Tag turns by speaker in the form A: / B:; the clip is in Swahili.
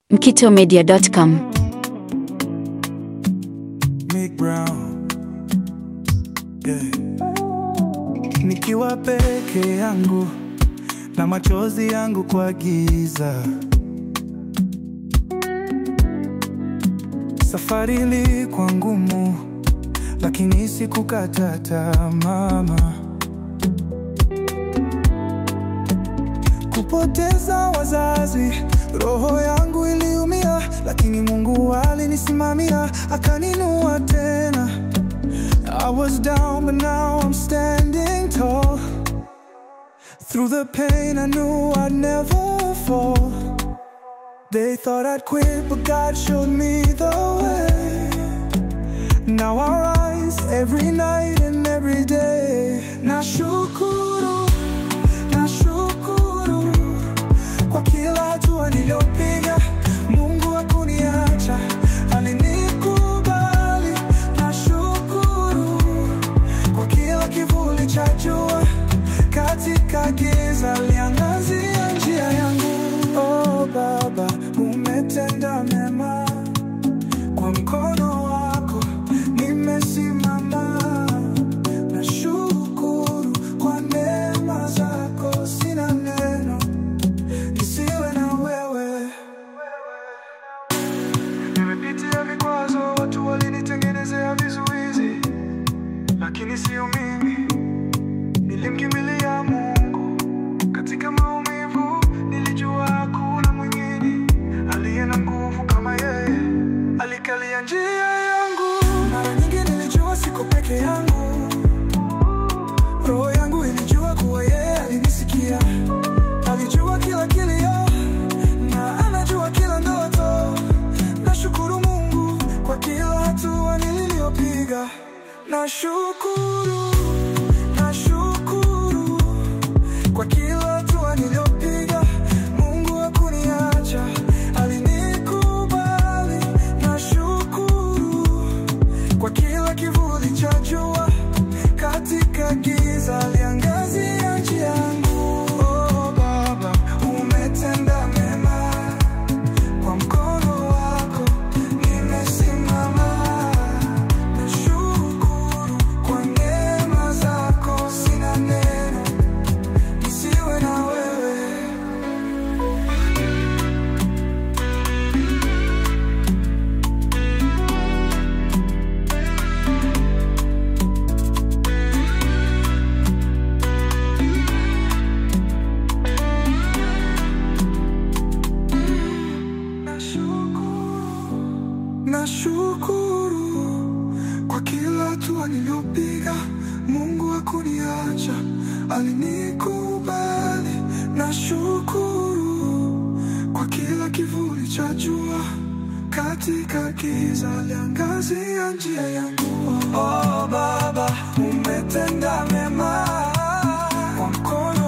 A: mkitomedia.com.
B: Mick Brown. Yeah. Nikiwa peke yangu na machozi yangu kwa giza, safari ilikuwa ngumu, lakini sikukata tamaa. Kupoteza wazazi, roho yangu iliumia, lakini Mungu alinisimamia akaninua tena. I was down but now I'm standing tall. Through the pain I knew I'd never fall. They thought I'd quit but God showed me the way. Now I rise every night and every day. Nashukuru, nashukuru kwa kila hatua niliyopiga. Mungu hakuniacha, alinikubali. Nashukuru kwa kila kivuli cha jua, katika giza liangazia njia yangu. Oh Baba, umetenda mema, kwa mkono wako nimesimama. Nashukuru kwa neema zako, sina neno nisiwe na wewe. Nimepitia vikwazo, watu walinitengenezea vizuizi, lakini sio mimi. Nilimkimbilia Mungu katika maumivu, nilijua hakuna mwingine aliye na nguvu kama yeye. Alikalia njia yangu, mara nyingi nilijua siko peke yangu. Roho yangu ilijua kuwa yeye alinisikia, alijua kila kilio na anajua kila ndoto. Nashukuru Mungu kwa kila hatua niliyopiga. Nashukuru, nashukuru kwa kila hatua niliyopiga. Mungu hakuniacha, alinikubali. Nashukuru kwa kila kivuli cha jua, katika giza liangazia njia yangu. Oh Baba, umetenda mema, kwa mkono wako nimesimama. Nashukuru kwa neema zako, sina neno nisiwe na wewe. Nashukuru, nashukuru kwa kila hatua niliyopiga. Mungu hakuniacha, alinikubali. Nashukuru kwa kila kivuli cha jua, katika giza liangazia njia yangu. Oh Baba, umetenda mema, kwa mkono